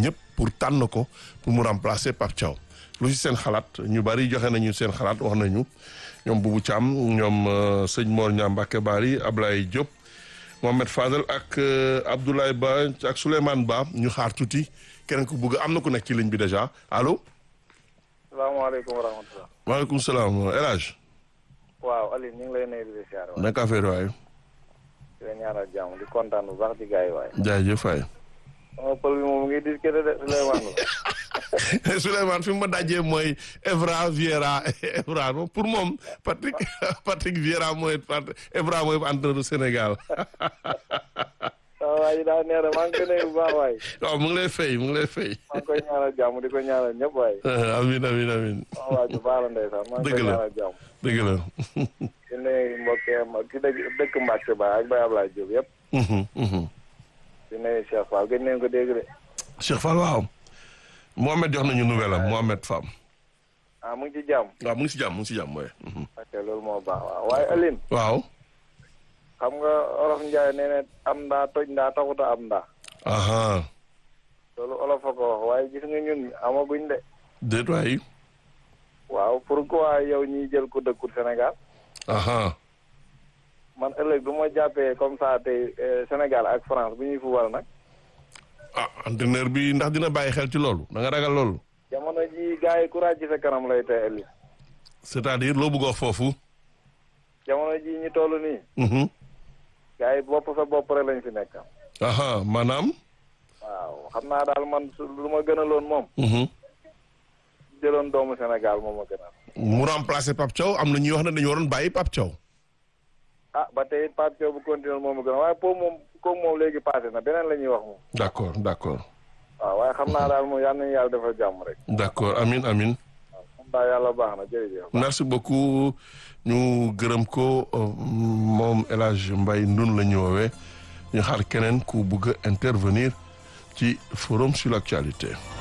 ñëpp pour tànn ko pour mu remplacer Pape Thiaw lu ci seen xalaat ñu bari joxe nañu seen xalaat wax nañu ñoom Boubou Thiam ñoom sëñ Mor Niang Mbacké Bari Ablaye Diop Mohamed Fadel ak Abdoulaye Ba ak Souleymane Ba ñu xaar tuuti keneen ku bugg am na ku nekk ci ligne bi déjà allo. salaamaaleykum wa rahmatulah. maaleykum salaam El Hadj. waaw Aliou ñu ngi lay nuyu di siyaare waay. naka affaire waay. di la ñaanal jàmm di kontaan bu baax ci gars yi waay. jaajëf waay. sama pël bi moom mu ngi discuter de Souleymane la. Souleymane fi mu ma dajee mooy Evra Vieira Evra pour moom Patrick Patrick Vieira mooy Evra mooy entraîneur du Sénégal. waaw waay daa neex de maa ngi koy nuyu bu baax waay. waaw mu ngi lay fay mu ngi lay fay. maa ngi koy ñaanal jàmm di ko ñaanal ñëpp waay. amiin amiin amiin. waaw waay bu baax la ndeysaan maa ngi koy Dëgg la. ñaanal jàmm. dëgg la. di nuyu mbokk ki dëkk dëkk Mbacke Ba ak Baye Ablaye Diop yëpp. di nuyu Cheikh Fall gëj nañu ko dégg de. Cheikh Fall waaw. Mohamed jox nañu nouvelle am Mohamed Fam. ah mu ngi ci jàmm. waaw mu ngi si jàmm mu ngi si jàmm waaye. ok loolu moo baax waaw waaye Aline. waaw. xam nga olof Ndiaye nee na am ndaa toj ndaa taxuta am ndaa. aha loolu olof a ko wax waaye gis nga ñun amaguñ de. déet waay. waaw pourquoi yow ñiy jël ko dëkkul Sénégal aha man ëllëg du ma jàppee comme ça tey euh, Sénégal ak France bu ñuy fubal nag ah entraîneur bi ndax dina bàyyi xel ci loolu da nga ragal loolu. jamono ji gars yi courage ci sa kanam lay tey ëllëg c'est-à-dire loo bëgg a wax foofu. jamono ji ñu toll nii Mhm. gars yi bopp sa bopp rek lañ fi nekk aha maanaam. waaw xam naa daal man su lu ma gënaloon moom Mhm. jëloon doomu Sénégal moom ma gënal mu remplacer Pape Thiaw am na ñuy wax ne dañu waroon bàyyi Pape Thiaw. ah ba tey Pape Thiaw bu continuer moom ma gënal waaye po moom kooku moom léegi passé na beneen la ñuy wax moom d'accord d'accord waaw waaye xam naa daal moom yal nañu yàlla defal jàmm rek d'accord amin amin waaw moom daal yàlla baax na jërëjëf merci beaucoup ñu gërëm ko euh, moom El Hadj Mbaye Ndun la ñu woowee ñu xaar keneen ku bëgg a intervenir ci forum sur l'actualité